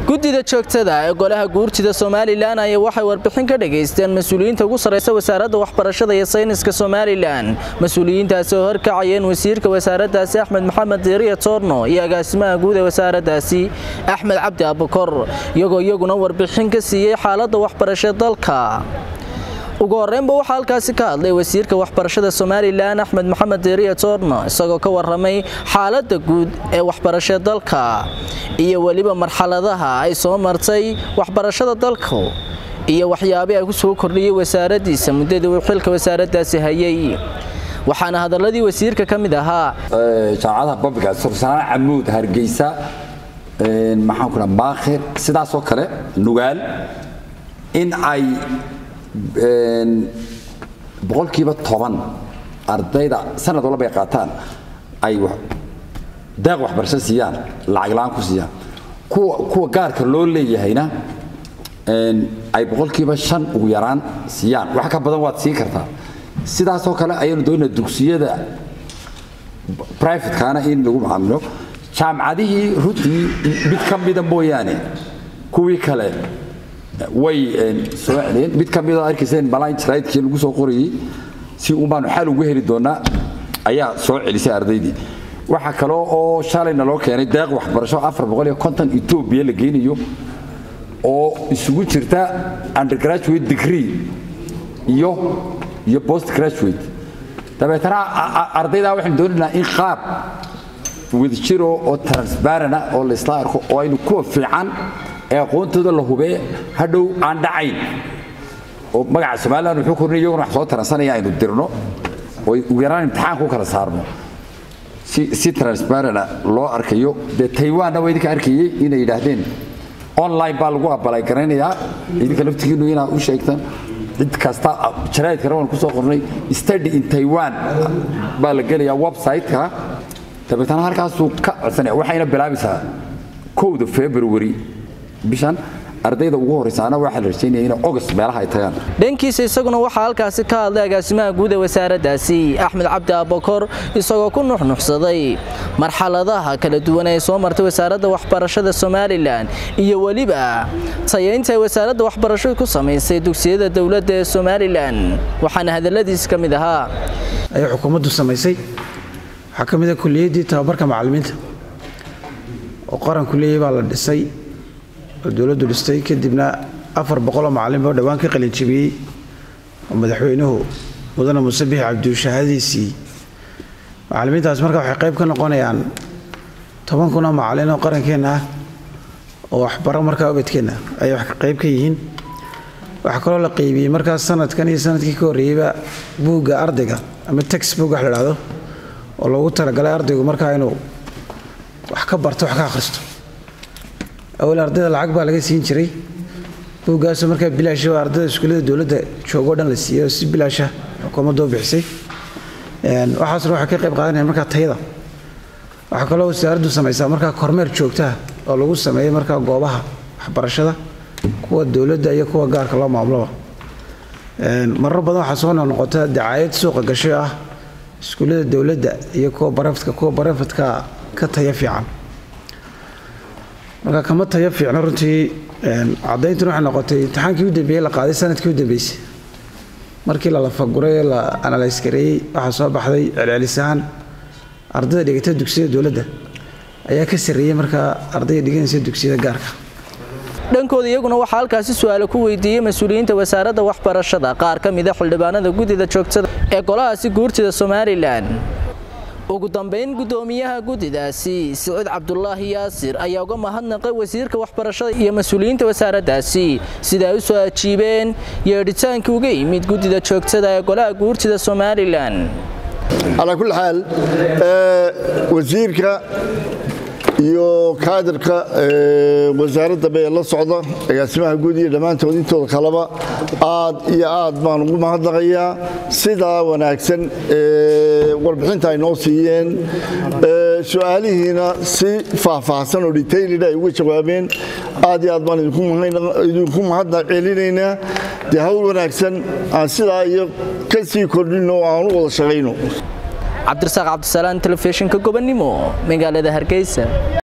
guddida joogtada ee golaha guurtida somalilan ayaa waxay warbixin ka dhagaysteen mas-uuliyiinta ugu sarraysa wasaaradda waxbarashada iyo sayniska somalilan mas-uuliyiintaasi oo horkacayeen wasiirka wasaaraddaasi axmed maxamed diiriya toorno iyo agaasimaha guud ee wasaaraddaasi axmed cabdi abukor iyagoo iyaguna warbixin ka siiyey xaaladda waxbarasho dalka ugu horreynba waxaa halkaasi ka hadlay wasiirka waxbarashada somalilan axmed maxamed diiriya toorno isagoo ka waramay xaaladda guud ee waxbarasho dalka iyo weliba marxaladaha ay soo martay waxbarashada dalku iyo waxyaabii ay ku soo kordhiyey wasaaraddiisa muddadii uu xilka wasaaraddaasi hayay waxaana hadaladii wasiirka ka mid ahaa jaamacadaha babliga sursanaan camuud hargeysa maxaan ku dhaha maakhir sidaasoo kale nugaal in ay boqolkiiba toban ardayda sanad walba ay qaataan ay daaq waxbarasho siiyaan lacag la-aan ku siiyaan kuwa gaarka loo leeyahayna ay boqolkiiba shan ugu yaraan siiyaan wax ka badan waad siin kartaa sidaasoo kale ayaynu doonaa dugsiyada brivatekaana in lagu macaamilo jaamacadihii runtii mid ka mida mooyaane kuwii kale way soo celiyeen mid ka midoo arkayseen malayn jaraydkii lagu soo qorayey si uun baanu xal ugu heli doonaa ayaa soo celisay ardaydii waxaa kale oo shalayna loo keenay deeq waxbarasho afar boqol iyo konton etoobiya la geynayo oo isugu jirta undergraduate degree iyo iyo post graduate dabeetana ardaydaa waxaynu doonaynaa in qaab wadajiro oo transparana oo la isla arko oo aynu kuwa fiican ee aqoontooda la hubee hadhow aan dhacayn oo magaca somalilan wuxuu kornay iyaguna wax soo taransanaya aynu dirno oo ugu yaraan imtixaanka u kala saarno si si transparana loo arkayo dee taiwanna waa idinka arkayey inay yidhaahdeen online baa lagu abalay garaynayaa idinka laftigiinu inaad u sheegtaan cid kasta jaraa'idkana waan ku soo qornay study in taiwan baa la gelayaa website-ka dabeetana halkaasuu ka codsanaya waxayna bilaabaysaa kowda february bishan ardayda ugu horraysaana waxaa la rajaynaya inay ogast meelaha ay tagaan dhankiisa isaguna waxaa halkaasi ka hadlay agaasimaha guud ee wasaaraddaasi axmed cabdi abakor isagoo ku nuxnuxsaday marxaladaha kala duwan ee soo martay wasaaradda waxbarashada somalilan iyo weliba tayaynta ay wasaaradda waxbarashadu ku samaysay dugsiyada dowladda ee somalilan waxaana hadalladiisi ka mid ahaa ayay xukuumaddu samaysay waxaa ka mid a kuliyaddii tababarka macallimiinta oo qaranku leeyahy baa la dhisay oo dowladdu dhistay kadibna afar boqoloo macallin boo dhowaan ka qalinjibiyey oo madaxweynuhu mudane muuse bixi cabdiushahaadiisii macallimiintaas marka waxay qayb ka noqonayaan toban kunoo macallin oo qarankeenna ah oo waxbaro markaa ubadkeenna ayay wax qayb ka yihiin waxaa kaloo la qaybiyey markaas sanadkan iyo sanadkii ka horreeyeyba buugga ardayga ama textbook wax la dhahdo oo loogu talagalay ardaygu markaa inuu wax ka barto wax ka akhristo awal ardayda lacag baa laga siin jiray buuggaasoo markaa bilaash oo ardayda iskuullada dowladda joogoo dhan la siiyey oo si bilaasha xukuumaddu u bixisay waxaasna waxay ka qayb qaadanayaan markaa tayada waxaa kaloo wasaaraddu samaysaa markaa kormeer joogtaha oo lagu sameeyey markaa goobaha waxbarashada kuwa dowladda iyo kuwa gaarka loo maamuloba marar badan waxaa soo noqnoqota dacaayad suuqa gashay ah iskuullada dowladda iyo kuwa baraftka kuwa barafadka ka taya fiican marka kama tayo fiicno runtii cadayntuna waxay noqotay imtixaankii u dambeeyey la qaaday sanadkii u dambeysay markii la lafaguray ee la analyse gareeyey waxaa soo baxday celcelisahaan ardayda dhigata dugsiyada dowladda ayaa ka sarreeyey markaa ardayda dhiganaysa dugsiyada gaarka dhankooda iyaguna waxaa halkaasi su-aalo ku weydiiyey mas-uuliyiinta wasaaradda waxbarashada qaar ka mida xildhibaanada guddida joogtada ee golahaasi guurtida somalilan ugu dambayn guddoomiyaha guddidaasi siciid cabdulaahi yaasir ayaa uga mahadnaqay wasiirka waxbarashada iyo mas-uuliyiinta wasaaraddaasi sida ay u soo ajiibeen yeedhitaankii uga yimid guddida joogtada ee golaha guurtida somalilan calaa kulli xaal wasiirka iyo kaadirka wasaaradda bee la socda agaasimaha guud iyo dhammaantood intooda kaleba aad iyo aad baan ugu mahadnaqayaa sidaa wanaagsan warbixinta ay noo siiyeen su-aalihiina si faahfaahsan oo detailid ay uga jawaabeen aad iyo aad baan idinku mahadnaq celinaynaa dee hawl wanaagsan aan sidaa iyo ka sii kordhinno oo aan u wada shaqayno cabdirasaaq cabdisalaan telefishinka gobonnimo magaalada hargeysa